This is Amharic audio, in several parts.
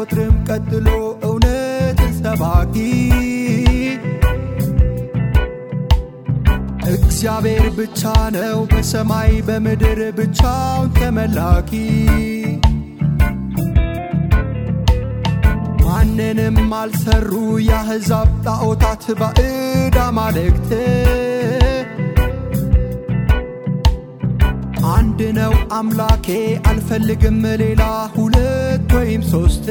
አይቆጥርም ቀጥሎ እውነትን ሰባኪ እግዚአብሔር ብቻ ነው በሰማይ በምድር ብቻውን ተመላኪ ማንንም አልሰሩ የአሕዛብ ጣዖታት ባዕድ አማልክት አንድ ነው አምላኬ አልፈልግም ሌላ ሁለት ወይም ሶስት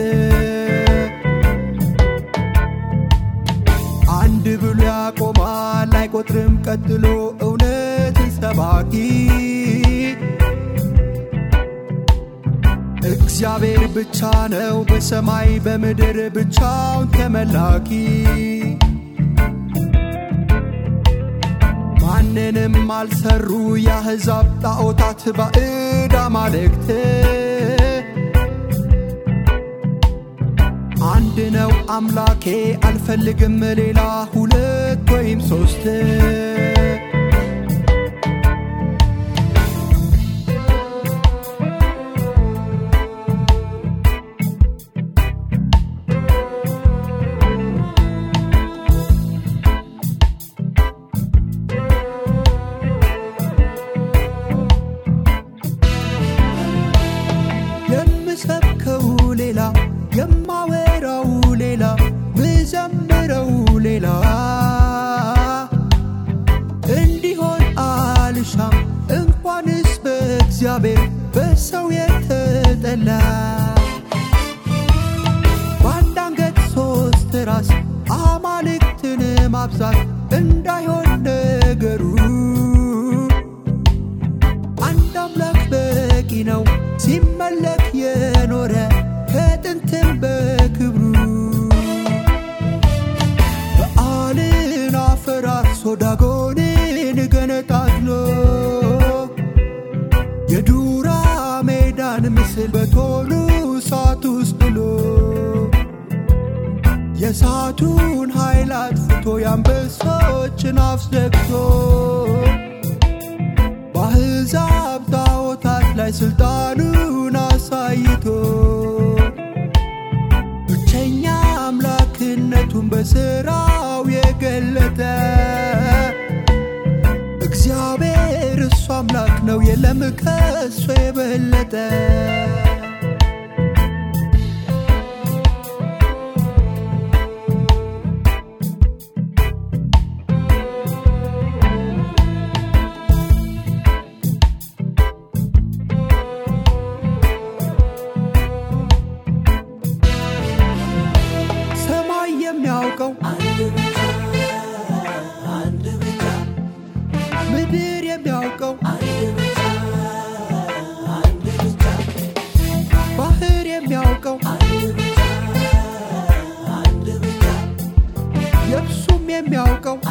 አንድ ብሎ ያቆማል አይቆጥርም ቀጥሎ እውነትን ሰባኪ እግዚአብሔር ብቻ ነው በሰማይ በምድር ብቻውን ተመላኪ ማንንም አልሰሩ የአሕዛብ ጣዖታት ባዕድ አማልክት አንድ ነው አምላኬ አልፈልግም ሌላ ሁለት ወይም ሶስት የምሰብከው ሌላ የማወራው ሌላ ምዘምረው ሌላ እንዲሆን አልሻም እንኳንስ በእግዚአብሔር በሰው የተጠላ በአንድ አንገት ሶስት ራስ አማልክትን ማብዛት እንዳይሆን ነገሩ አንድ አምላክ በቂ ነው ሲመለክ የኖረ ከጥንትም በክብሩ በዓልን አፈራርሶ ዳጎንን ገነጣጥሎ የዱራ ሜዳን ምስል በቶሉ እሳት ውስጥ ጥሎ የእሳቱን ኃይል አጥፍቶ የአንበሶችን አፍ ዘግቶ በአሕዛብ ጣዖታት ላይ ሥልጣኑን አሳይቶ ብቸኛ አምላክነቱን በሥራው የገለጠ እግዚአብሔር እሱ አምላክ ነው የለም ከሱ የበለጠ ሰማይ የሚያውቀው ምድር የሚያውቀው ባህር የሚያውቀው የብሱም የሚያውቀው